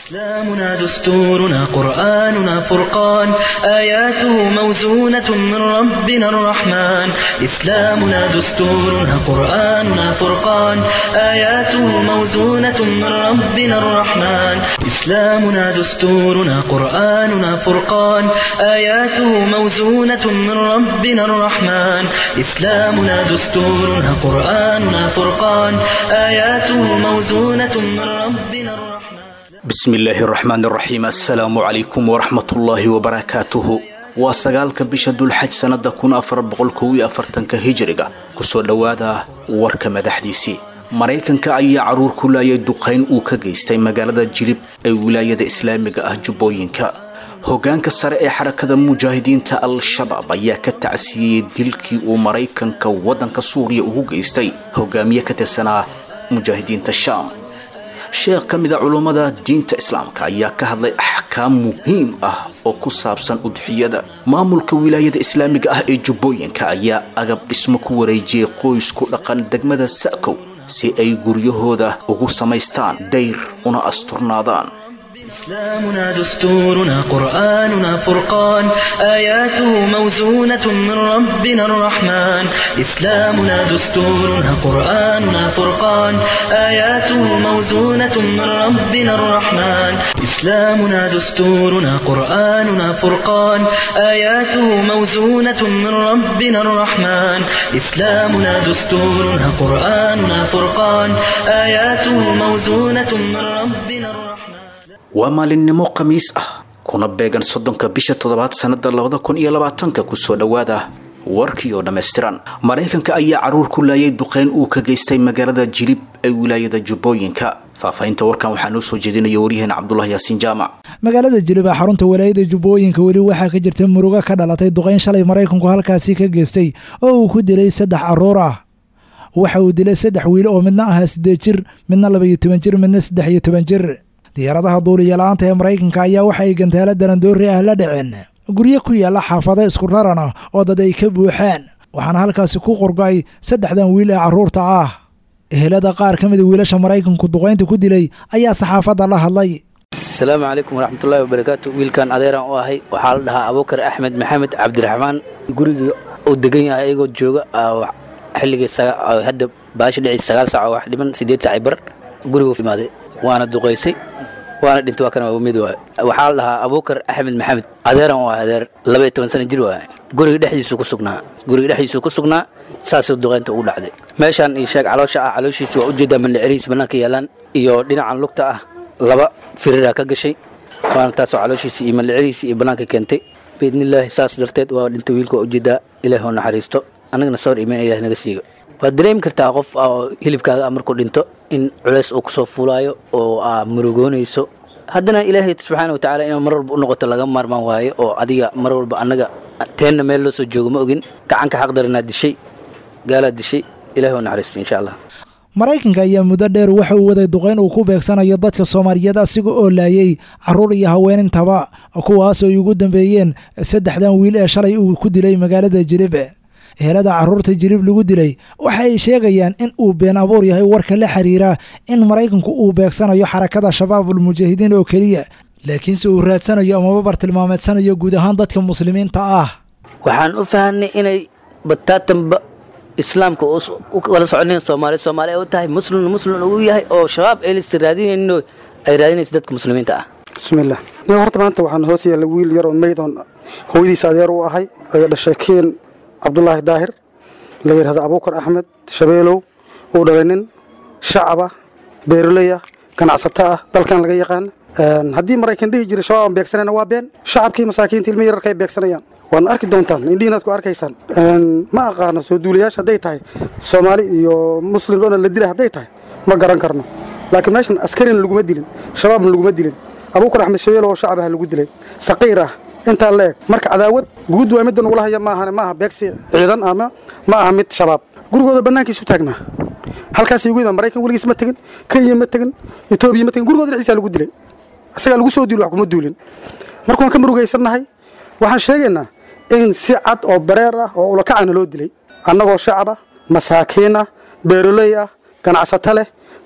إسلامنا دستورنا قرآننا فرقان آياته موزونة من ربنا الرحمن إسلامنا دستورنا قرآننا فرقان آياته موزونة من ربنا الرحمن إسلامنا دستورنا قرآننا فرقان آياته موزونة من ربنا الرحمن إسلامنا دستورنا قرآننا فرقان آياته موزونة من ربنا الرحمن bismillaahi raxmaan raxiim assalaamu calaykum waraxmatullaahi wabarakaatuhu waa sagaalka bisha dulxaj sannada kun afar boqol kow iyo afartanka hijiriga kusoo dhowaada warka madaxdiisii maraykanka ayaa caruur ku laayay duqayn uu ka geystay magaalada jilib ee wilaayada islaamiga ah jubbooyinka hogaanka sare ee xarakada mujaahidiinta al-shabaab ayaa ka tacsiyeyey dilkii uu maraykanka waddanka suuriya ugu geystay hogaamiye ka tirsanaa mujaahidiinta shaam sheekh ka mid a culummada diinta islaamka ayaa ka hadlay axkaam muhiim ah oo ku saabsan udxiyada maamulka wilaayada islaamiga ah ee jubbooyinka ayaa agab dhismo ku wareejiyey qoys ku dhaqan degmada sa'kow si ay guryahooda ugu samaystaan dayr una asturnaadaan إسلامنا دستورنا قرآننا فرقان آياته موزونة من ربنا الرحمن إسلامنا دستورنا قرآننا فرقان آياته موزونة من ربنا الرحمن إسلامنا دستورنا قرآننا فرقان آياته موزونة من ربنا الرحمن إسلامنا دستورنا قرآننا فرقان آياته موزونة من ربنا الرحمن waa maalinimo khamiis ah kuna beegan soddonka bisha toddobaad sannada labada kun iyo labaatanka kusoo dhowaada warkii oo dhammaystiran maraykanka ayaa caruur ku laayay duqeyn uu ka geystay magaalada jilib ee wilaayada jubbooyinka faahfaahinta warkan waxaa noo soo jeedinaya waryaheena cabdulahi yaasiin jaamac magaalada jilib ee xarunta walaayada jubbooyinka weli waxaa ka jirta murugo ka dhalatay duqeyn shalay maraykanku halkaasi ka geystay oo uu ku dilay saddex caruur ah waxa uu dilay saddex wiil oo midna ahaa siddeed jir midna labaiyo toban jir midna saddex iyo toban jir diyaaradaha duuliya-la-aanta ee maraykanka ayaa waxa ay gantaalo darandoori ah la dhaceen guryo ku yaalla xaafado isku raran ah oo dad ay ka buuxaan waxaana halkaasi ku qorgo-ay saddexdan wiil ee carruurta ah ehelada qaar ka mida wiilasha maraykanku duqaynta ku dilay ayaa saxaafadda la hadlay asalaamu calaykum waraxmatullaahi wabarakaatu wiilkan adeeraan u ahay waxaa la dhahaa abuukar axmed maxamed cabdiraxmaan gurigii uu degan yahay ayagoo jooga xilligii hadda baasha dhici sagaal sac oo wax dhiman siddeed saci bar gurigu imaaday waana duqaysay waana dhintay waa kana mid waay waxaa la dhahaa abuukar axmed maxamed adeeran u ah adeer laba iyo toban sana jir waay guriga dhexdiisu ku sugnaa guriga dhexdiisu ku sugnaa saasuu duqaynta ugu dhacday meeshaan iyo sheeg caloosha ah calooshiisi waa ujeedaa mandhicirihiis bannaanka yaalaan iyo dhinacan lugta ah laba firiraa ka gashay waana taasoo calooshiisi iyo mandhicirihiisi iyo bannaanka keentay biidnillaahi saas darteed waa dhintay wiilka waa ujeedaa ilaah oo naxariisto annagana sawir imaan ilaah naga siigo waad dareemi kartaa qof oo hilibkaaga markuu dhinto in culays uu kusoo fuulaayo oo aa murugoonayso haddana ilaahay subxaana wa tacala inuu mar walba u noqoto laga maarmaan waayo oo adiga mar walba annaga teenna meel loo soo joogo ma ogin gacanka xaqdaranaa dishay gaalaad dishay ilahi oo naxariisto insha allah maraykanka ayaa muddo dheer waxa uu waday duqayn uu ku beegsanayo dadka soomaaliyeed asiga oo laayay carruur iyo haweenintaba kuwaas oo ay ugu dambeeyeen saddexdan wiil ee shalay uu ku dilay magaalada jilib ehelada carruurta jilib lagu dilay waxa ay sheegayaan in uu been abuur yahay warka la xiriira in maraykanku uu beegsanayo xarakada shabaabul mujaahidiin oo keliya laakiinse uu raadsanayo amaba bartilmaameedsanayo guud ahaan dadka muslimiinta ah waxaan u fahanay inay bataatanba islaamka wala soconayn soomaali soomaali ay u tahay muslim muslim uu yahay oo shabaab aylis raadinayno ay raadinaysa dadka muslimiinta ah bismiillah nin horta maanta waxaan hoos yaalla wiil yar oo meyd oon hooyadiisa adeer u ahay ay dhashay keen cabdulaahi daahir la yidhahdo abuukar axmed shabeelow uu dhalay nin shacaba beeroley ah ganacsato ah dalkan laga yaqaan haddii maraykan dhihi jiray shabaab aan beegsanayna waa been shacabkii masaakiinta ilmi yararka ay beegsanayaan waadna arki doontaan indhihiinaad ku arkaysaan ma aqaano soo duulayaasha hadday tahay soomaali iyo muslim dhona la dilay hadday tahay ma garan karno laakiin meeshan askarina laguma dilin shabaabna laguma dilin abuukar axmed shabeelow oo shacabaha lagu dilay saqiir ah intaa la eg marka cadaawad guud waa midda nagula haya maahan maaha beegsi ciidan ama ma aha mid shabaab gurigooda bannaankiisu taagnaa halkaasay ugu yimaan maraykan weligiis ma tegin kenya ma tegin etoobiya ma tegin gurigooda dhexdiisaa lagu dilay isagaa lagu soo duuli wax kuma duulin marka waan ka murugaysannahay waxaan sheegaynaa in si cad oo bareer ah oo ulakacana loo dilay annagoo shacab ah masaakiin ah beeroley ah ganacsato leh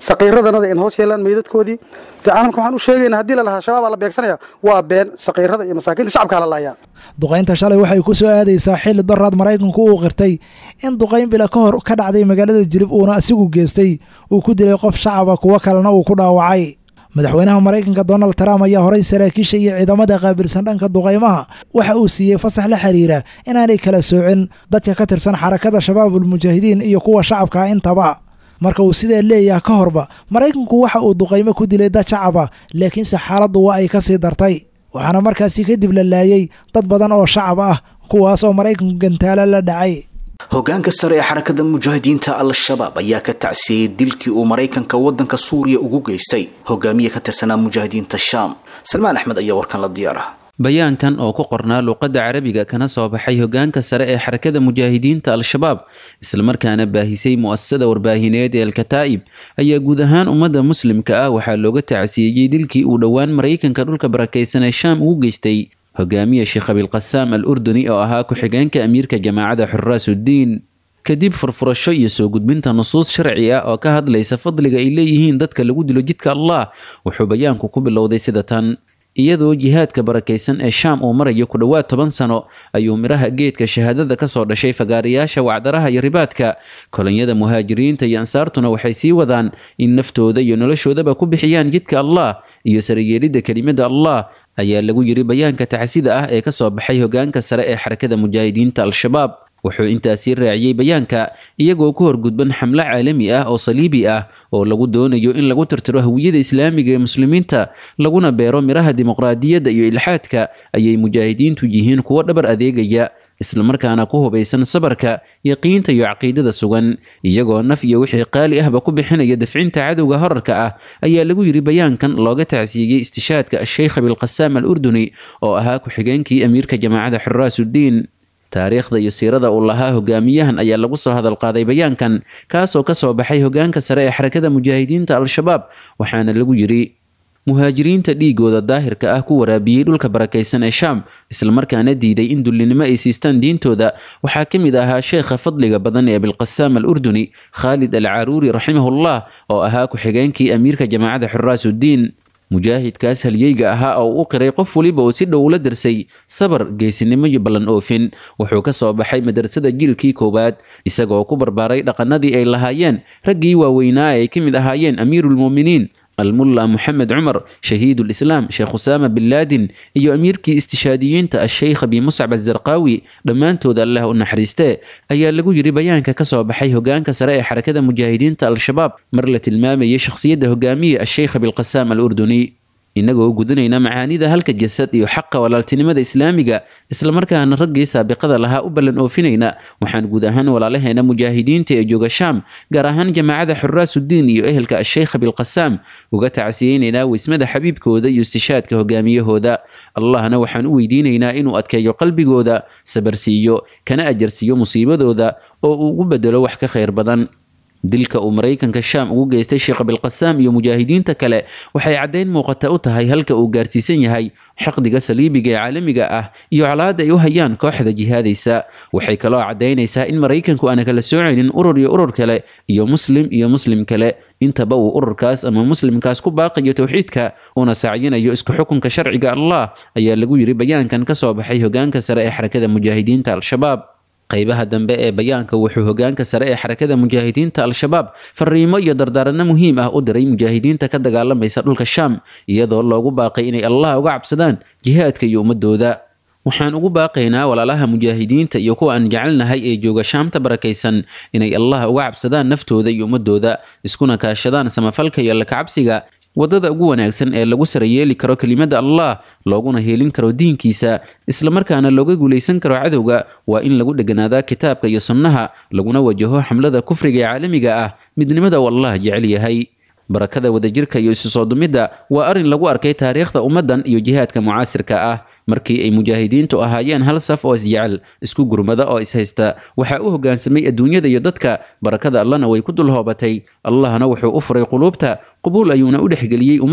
saqiiradanada in hoos yeelaan meydadkoodii dee caalamka waxaan u sheegaynaa haddii la lahaa shabaabaa la beegsanaya waa been saqiirada iyo masaakiinta shacabkaa la laayaa duqaynta shalay waxay ku soo aadaysaa xilli daraad maraykanku uu qirtay in duqayn bila ka hor ka dhacday magaalada jilib uuna asigu geestay uu ku dilay qof shacaba kuwo kalena uu ku dhaawacay madaxweynaha maraykanka donald trump ayaa horay saraakiisha iyo ciidamada qaabilsan dhanka duqaymaha waxa uu siiyey fasax la xiriira inaanay kala soocin dadka ka tirsan xarakada shabaabul mujaahidiin iyo kuwa shacabka intaba marka uu sidaa leeyaha ka horba maraykanku waxa uu duqaymo ku dilay dad shacaba laakiinse xaaladdu waa ay ka sii dartay waxaana markaasi kadib la laayay dad badan oo shacab ah kuwaas oo maraykanku gantaalo la dhacay hogaanka sare ee xarakada mujaahidiinta al-shabaab ayaa ka tacsiyeyey dilkii uu maraykanka waddanka suuriya ugu geystay hogaamiye ka tirsanaa mujaahidiinta shaam salmaan axmed ayaa warkan la diyaara bayaankan oo ku qornaa luuqadda carabiga kana soo baxay hogaanka sare ee xarakada mujaahidiinta al-shabaab islamarkaana baahisay mu'asasada warbaahineed ee alkataa'ib ayaa guud ahaan ummadda muslimka ah waxaa looga tacsiyeeyey dilkii uu dhowaan maraykanka dhulka barakaysan ee shaam ugu geystay hogaamiye sheekh abilqasaam al urduni oo ahaa ku-xigeenka amiirka jamaacada xuraasuddiin kadib furfurasho iyo soo gudbinta nusuus sharci ah oo ka hadlaysa fadliga ay leeyihiin dadka lagu dilo jidka allah wuxuu bayaanku ku bilowday sida tan iyadoo jihaadka barakaysan ee shaam uu marayo ku dhowaad toban sano ayuu midhaha geedka shahaadada kasoo dhashay fagaarayaasha wacdaraha iyo ribaadka kolonyada muhaajiriinta iyo ansaartuna waxay sii wadaan in naftooda iyo noloshoodaba ku bixiyaan jidka allah iyo sarayeelidda kelimada allah ayaa lagu yiri bayaanka tacsida ah ee kasoo baxay hogaanka sare ee xarakada mujaahidiinta al-shabaab wuxuu intaasii raaciyey bayaanka iyagoo ku horgudban xamlo caalami ah oo saliibi ah oo lagu doonayo in lagu tirtiro hawiyada islaamiga ee muslimiinta laguna beero midhaha dimuqraadiyadda iyo ilxaadka ayay mujaahidiintu yihiin kuwo dhabar adeegaya islamarkaana ku hubaysan sabarka yaqiinta iyo caqiidada sugan iyagoo naf iyo wixii qaali ahba ku bixinaya dafcinta cadowga horarka ah ayaa lagu yiri bayaankan looga tacsiiyey istishaadka asheykh abilqasaam al urduni oo ahaa ku-xigeenkii amiirka jamaacada xuraasuddiin taariikhda iyo siirada uu lahaa hogaamiyahan ayaa lagu soo hadal qaaday bayaankan kaasoo kasoo baxay hogaanka sare ee xarakada mujaahidiinta al-shabaab waxaana lagu yiri muhaajiriinta dhiigooda daahirka ah ku waraabiyey dhulka barakaysan ee shaam islamarkaana diiday in dullinimo ay siistaan diintooda waxaa ka mid ahaa sheekha fadliga badan ee abilqasaam al urduni khaalid al caruuri raximahullah oo ahaa ku-xigeenkii amiirka jamaacada xuraasuddiin mujaahidkaas halyeyga ahaa oo u qiray qof weliba uu si dhow ula dirsay sabar geesinimo iyo ballan oofin wuxuu ka soo baxay madrasada jiilkii koowaad isagoo ku barbaaray dhaqanadii ay lahaayeen raggii waaweynaa ay ka mid ahaayeen amiiruulmu'miniin almulla moxamed cumar shahiidulislaam sheekh usaama bin laadin iyo amiirkii istishaadiyiinta asheykh abi muscab azarqaawi dhammaantood allah u naxariistee ayaa lagu yiri bayaanka kasoo baxay hogaanka sare ee xarakada mujaahidiinta al-shabaab mar la tilmaamayay shakhsiyadda hogaamiye asheykh abilqasaam al urduni inagoo gudanayna macaanida halka jasad iyo xaqa walaaltinimada islaamiga islamarkaana raggii saabiqada lahaa u ballan oofinayna waxaan guud ahaan walaalaheena mujaahidiinta ee jooga shaam gaar ahaan jamaacada xuraasuddiin iyo ehelka asheykh abilqasaam uga tacsiyeynaynaa weysmada xabiibkooda iyo istishaadka hogaamiyahooda allahna waxaan u weydiinaynaa inuu adkeeyo qalbigooda sabarsiiyo kana ajarsiiyo musiibadooda oo uu ugu bedelo wax ka khayr badan dilka uu maraykanka shaam ugu geystay sheekh abilqasaam iyo mujaahidiinta kale waxay caddayn muuqata u tahay halka uu gaarsiisan yahay xaqdiga saliibiga ee caalamiga ah iyo colaadda ay u hayaan kooxda jihaadaysa waxay kaloo caddaynaysaa in maraykanku aana kala soocaynin urur iyo urur kale iyo muslim iyo muslim kale intaba uu ururkaas ama muslimkaas ku baaqayo towxiidka una sacyinayo isku xukunka sharciga allah ayaa lagu yiri bayaankan ka soo baxay hogaanka sare ee xarakada mujaahidiinta al-shabaab qaybaha dambe ee bayaanka wuxuu hogaanka sare ee xarakada mujaahidiinta al-shabaab fariimo iyo dardaaranno muhiim ah u diray mujaahidiinta ka dagaalamaysa dhulka shaam iyadoo loogu baaqay inay allah uga cabsadaan jihaadka iyo ummadooda waxaan ugu baaqaynaa walaalaha mujaahidiinta iyo kuwa aan jecelnahay ee jooga shaamta barakaysan inay allah uga cabsadaan naftooda iyo ummadooda iskuna kaashadaan samafalka iyo lakacabsiga waddada ugu wanaagsan ee lagu sarayeeli karo kelimada allah looguna heelin karo diinkiisa islamarkaana looga guulaysan karo cadowga waa in lagu dheganaadaa kitaabka iyo sunnaha laguna wajaho xamlada kufriga ee caalamiga ah midnimada uu allah jecel yahay barakada wadajirka iyo isu soo dumidda waa arrin lagu arkay taariikhda ummaddan iyo jihaadka mucaasirka ah markii ay mujaahidiintu ahaayeen hal saf oo isjecel isku gurmada oo ishaysta waxaa u hoggaansamay adduunyada iyo dadka barakada allana way ku dul hoobatay allahna wuxuu u furay quluubta qubuul ayuuna u dhexgeliyey ummadda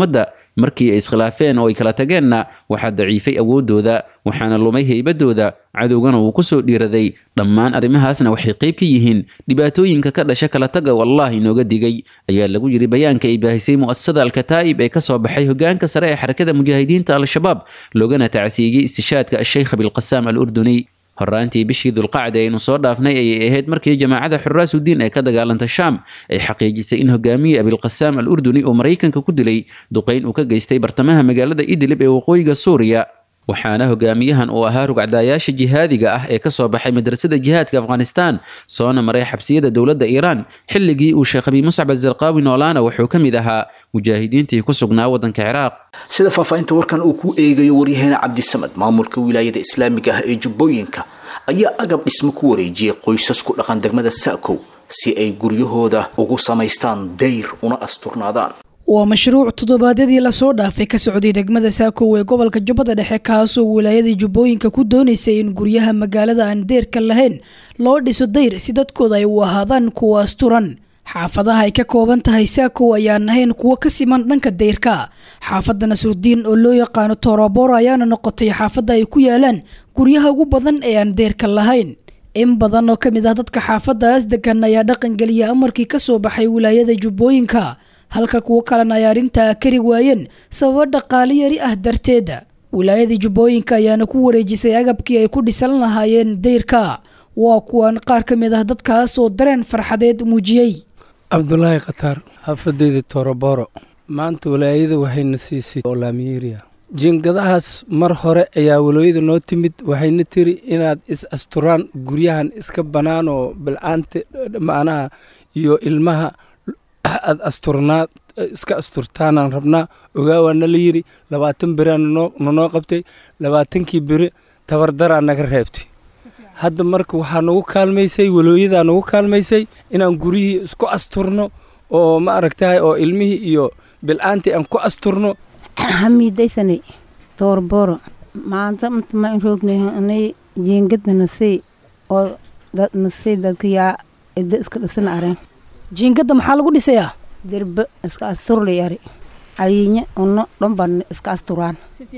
markii ay iskhilaafeen oo ay kala tageenna waxaa daciifay awooddooda waxaana lumay heybadooda cadowgana wuu ku soo dhiiraday dhammaan arrimahaasna waxay qayb ka yihiin dhibaatooyinka ka dhasha kala taga wallah inooga digay ayaa lagu yidhi bayaanka ay baahisay mu'asasada alkataa'ib ee ka soo baxay hogaanka sare ee xarakada mujaahidiinta al-shabaab loogana tacsiiyey istishaadka asheykh abilqasaam al urduni horaantii bishii dulqacda aynu soo dhaafnay ayay ahayd markii jamaacada xuraasudiin ee ka dagaalanta shaam ay xaqiijisay in hogaamiye abilqasaam al urduni uu maraykanka ku dilay duqayn uu ka geystay bartamaha magaalada idlib ee waqooyiga suuriya waxaana hogaamiyahan uu ahaa rugcdaayaasha jihaadiga ah ee kasoo baxay madrasada jihaadka afghanistan soona maray xabsiyada dowladda iiraan xilligii uu sheekh abi muscab azarqaawi noolaana wuxuu ka mid ahaa mujaahidiintii ku sugnaa waddanka ciraaq sida faahfaahinta warkan uu ku eegayo waryaheena cabdisamad maamulka wilaayada islaamiga ah ee jubbooyinka ayaa agab dhismo ku wareejiyey qoysas ku dhaqan degmada sa'kow si ay guryahooda ugu samaystaan dayr una asturnaadaan waa mashruuc toddobaadyadii lasoo dhaafay ka socday degmada saakow ee gobolka jubbada dhexe kaasoo wilaayadii jubbooyinka ku doonaysay in guryaha magaalada aan deerka lahayn loo dhiso dayr si dadkooda ay u ahaadaan kuwa asturan xaafadaha ay ka kooban tahay saakow ayaan ahayn kuwo ka siman dhanka dayrka xaafadda nasrudiin oo loo yaqaano toroboro ayaana noqotay xaafadda ay ku yaalaan guryaha ugu badan ee aan deerka lahayn in badan oo ka mid ah dadka xaafadaas degan ayaa dhaqangeliya amarkii ka soo baxay wilaayada jubbooyinka halka kuwo kalena ay arrintaa kari waayeen sababo dhaqaale yari ah darteeda wilaayadii jubbooyinka ayaana ku wareejisay agabkii ay ku dhisan lahaayeen dayrka waa kuwan qaar ka mid ah dadkaas oo dareen farxadeed muujiyey cabdulaahi khataar xaafadeyda toroboro maanta walaayada waxayna siisay oo laamiyeeriya jiingadahaas mar hore ayaa walooyada noo timid waxayna tiri inaad is asturaan guryahan iska bannaan oo bilcaanta macnaha iyo ilmaha aad asturnaa iska asturtaanaan rabnaa ogaawaana la yidhi labaatan beraa nanoo qabtay labaatankii beri tabardaraa naga reebtay hadda marka waxaa nagu kaalmaysay walooyadaa nagu kaalmaysay inaan guryihii isku asturno oo ma aragtahay oo ilmihii iyo bil'aantii aan ku asturno hamiidaysane toorbooro maanta ma in roognay jeengada nasey oo nasey dadka yaa ida iska dhisana areen jiingada maxaa lagu dhisayaa derbe iska asturlay ari aliinya uno dhomban iska asturaan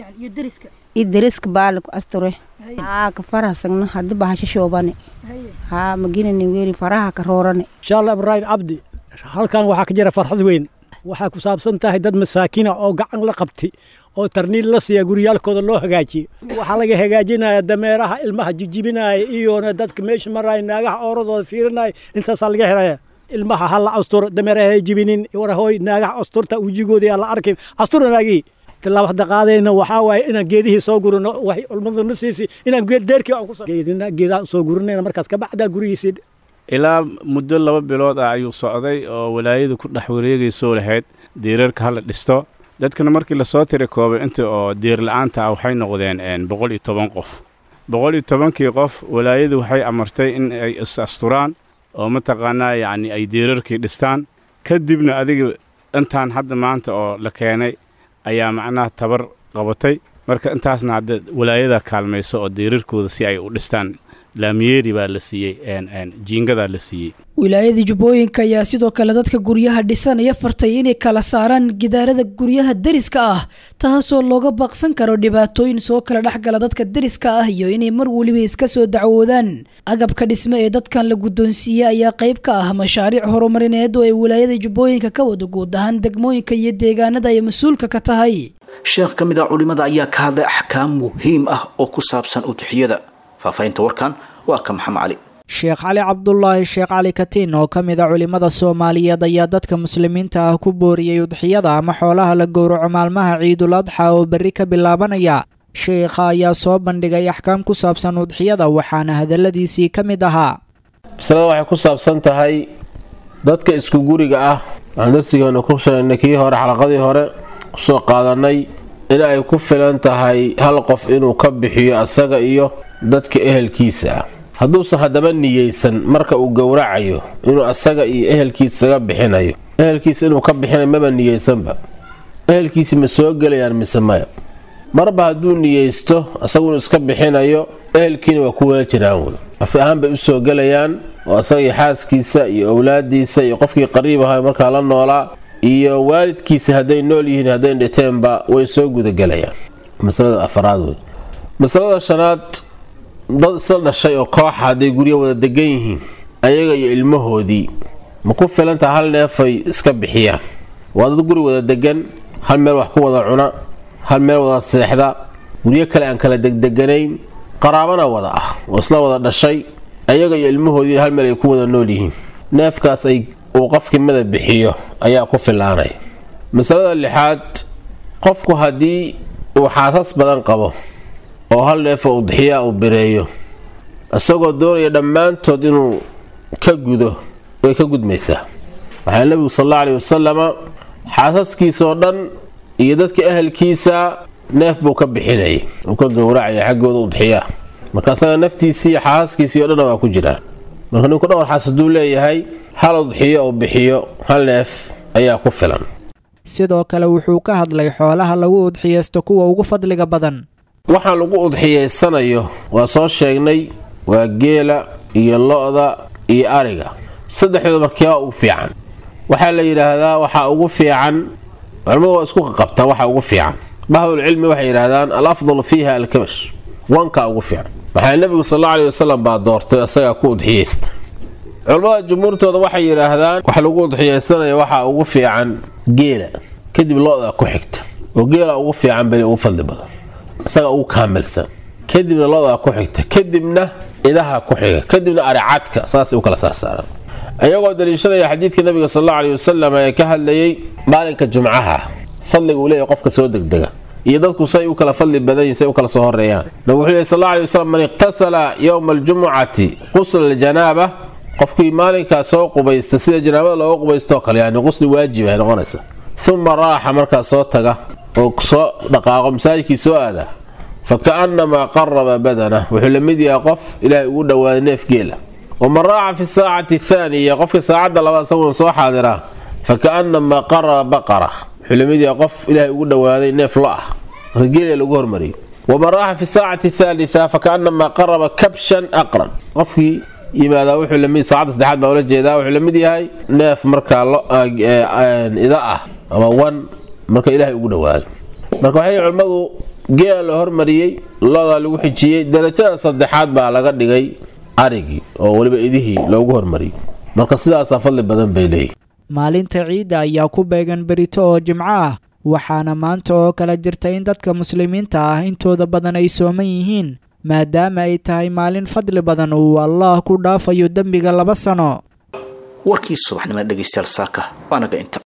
iyo deriska baale ku asture haa ka farahasagna haddi bahasho shoobane haa maginani weeri faraha ka roorane inshaalla ibraahim cabdi halkan waxaa ka jira farxad weyn waxaa ku saabsan tahay dad masaakina oo gacan la qabtay oo tarniil la siiya guryaalkooda loo hagaajiye waxaa laga hagaajinaya dameeraha ilmaha jijibinaya iyona dadka meesha maraya naagaha ooradooda fiirinaya intaasaa laga helaya ilmaha ha la asturo dameeraha jibinin warahooy naagaha asturta wejigooda yaa la arkin astura naagihii tilaab hadda qaadayna waxaa waaye inaan geedihii soo gurino waxay ulmada na siisay inaan deerkii aan ku geedaha soo gurinayna markaas kabacdaa gurigiisii ilaa muddo laba bilood ah ayuu socday oo walaayadu ku dhex wareegaysoo lahayd diirarka hala dhisto dadkana markii lasoo tiri koobay inta oo diir la-aanta ah waxay noqdeen boqol iyo toban qof boqol iyo tobankii qof walaayadu waxay amartay in ay is asturaan oo mataqaanaa yacni ay diirarkii dhistaan kadibna adiga intaan hadda maanta oo la keenay ayaa macnaha tabar qabatay marka intaasna hadda walaayada kaalmayso oo diirarkooda si ay u dhistaan laamiyeeri baa la siiyey jiingadaa la siiyey wilaayadii jubbooyinka ayaa sidoo kale dadka guryaha dhisanaya fartay inay kala saaraan gidaarada guryaha deriska ah taasoo looga baaqsan karo dhibaatooyin soo kala dhexgala dadka deriska ah iyo inay mar weliba iska soo dacwoodaan agabka dhisme ee dadkan la guddoonsiiyey ayaa qayb ka ah mashaariic horumarineed oo ay wilaayada jubbooyinka ka wada guud ahaan degmooyinka iyo deegaanada ay mas-uulka ka tahay sheekh ka mid ah culimmada ayaa ka hadlay axkaam muhiim ah oo ku saabsan udixiyada faahfaahinta warkan waa ka maxamed cali sheekh cali cabdulaahi sheekh cali katiin oo ka mid a culimmada soomaaliyeed ayaa dadka muslimiinta ah ku booriyey udxiyada ama xoolaha la gowraco maalmaha ciidul adxa oo berri ka bilaabanaya sheekha ayaa soo bandhigay axkaam ku saabsan udxiyada waxaana hadalladiisii ka mid ahaa masalada waxay ku saabsan tahay dadka isku guriga ah waxaan darsigeena ku sheegnay kii hore xalaqadii hore kusoo qaadanay in ay ku filan tahay hal qof inuu ka bixiyo asaga iyo dadka ehelkiisa ah hadduusan haddaba niyeysan marka uu gowracayo inuu asaga iyo ehelkiisaga bixinayo ehelkiisa inuu ka bixinayo maba niyeysanba ehelkiisi ma soo gelayaan mise maya marba hadduu niyeysto asagu inuu iska bixinayo ehelkiina waa ku wela jiraan wey afi ahaan bay usoo gelayaan oo asaga iyo xaaskiisa iyo owlaadiisa iyo qofkii qariib ahaa markaa la noolaa iyo waalidkiisa hadday nool yihiin hadday dhiteenba way soo gudagelayaan masalada afaraad wey masalada shanaad dad isla dhashay oo kooxa hadday guryo wada degan yihiin ayaga iyo ilmahoodii ma ku filanta hal neefay iska bixiyaan waa dad guri wada degan hal meel wax ku wada cuna hal meel wada seexda guryo kale aan kala degdeganayn qaraabana wada ah oo isla wada dhashay ayaga iyo ilmahoodii hal meel ay ku wada nool yihiin neefkaas ay uu qofkii mada bixiyo ayaa ku filaanaya masalada lixaad qofku haddii uu xaasas badan qabo oo hal neefo udxiyaa uu bireeyo isagoo doonaya dhammaantood inuu ka gudo way ka gudmaysaa waxaa nebigu sal alla aleyhi wasalama xaasaskiisaoo dhan iyo dadka ahalkiisa neef buu ka bixinayay uu ka gowracaya xaggooda udxiyaa marka asaga naftiisii iyo xaasaskiisii o dhanna waa ku jiraan marka ninku dhowr xaas hadduu leeyahay hal udxiyo uu bixiyo hal neef ayaa ku filan sidoo kale wuxuu ka hadlay xoolaha lagu udxiyeysto kuwa ugu fadliga badan waxaan lagu udxiyeysanayo waa soo sheegnay waa geela iyo lo-da iyo ariga saddexdooda markiibaa ugu fiican waxaa la yidhaahdaa waxaa ugu fiican culimmadu waa isku qaqabtaa waxa ugu fiican bahdulcilmi waxay yidhaahdaan al afdalu fiiha alkabash wankaa ugu fiican maxaa nebigu sal alla aleyhi wasalam baa doortay isagaa ku udxiyeysta culimmada jumhuurtooda waxay yidhaahdaan wax lagu udxiyeysanaya waxaa ugu fiican geela kadib lo-da ku xigta oo geela ugu fiican beli ugu fadli badan isaga ugu kaamilsan kadibna lo-da ku xigta kadibna idaha ku xiga kadibna aricadka saasay u kala saarsaaraan ayagoo daliishanaya xadiidka nabiga sal alla aleyhi wasalam ee ka hadlayay maalinka jumcaha fadliga uu leeyahy qofka soo degdega iyo dadku say u kala fadli badan yihin say u kala soo horeeyaan nabigu wuxuu lehy sal alla aleyhi wasalam man iqtasala yowma aljumucati qusla aljanaaba qofkii maalinkaa soo qubaysta sida janaabada looga qubaystoo kale yani qusli waajib ay noqonaysa uma raaxa markaa soo taga oo soo dhaqaaqo masaajidkii soo aada fa ka'annamaa qaraba badana wuxuu la mid yahay qof ilaahay ugu dhowaaday neef geela waman raaca fi saacati athaaniya qofka saacadda labaad isagoon soo xaadiraa fa ka'annamaa qaraba baqara wuxuu la mid yahay qof ilaahay ugu dhowaaday neef lo ah marka geela lagu hormariyay waman raaxa fi saacati athaalitha fa ka'annamaa qaraba kabshan aqran qofkii yimaadaa wuxuu lamid saacadda saddexaad baa ula jeedaa wuxuu la mid yahay neef markaa ida ah ama wan marka ilaahay ugu dhowaaday marka waxay culimmadu geela la hormariyey lodaa lagu xijiyey darajada saddexaad baa laga dhigay arigii oo weliba idihii loogu hormariyey marka sidaasaa fadli badan bay leeyihin maalinta ciidda ayaa ku beegan berito oo jimco ah waxaana maanta oo kale jirta in dadka muslimiinta ah intooda badan ay sooman yihiin maadaama ay tahay maalin fadli badan uu allaah ku dhaafayo dembiga laba sano warkii subaxnimo dhegaystayaal saaka waanaga inta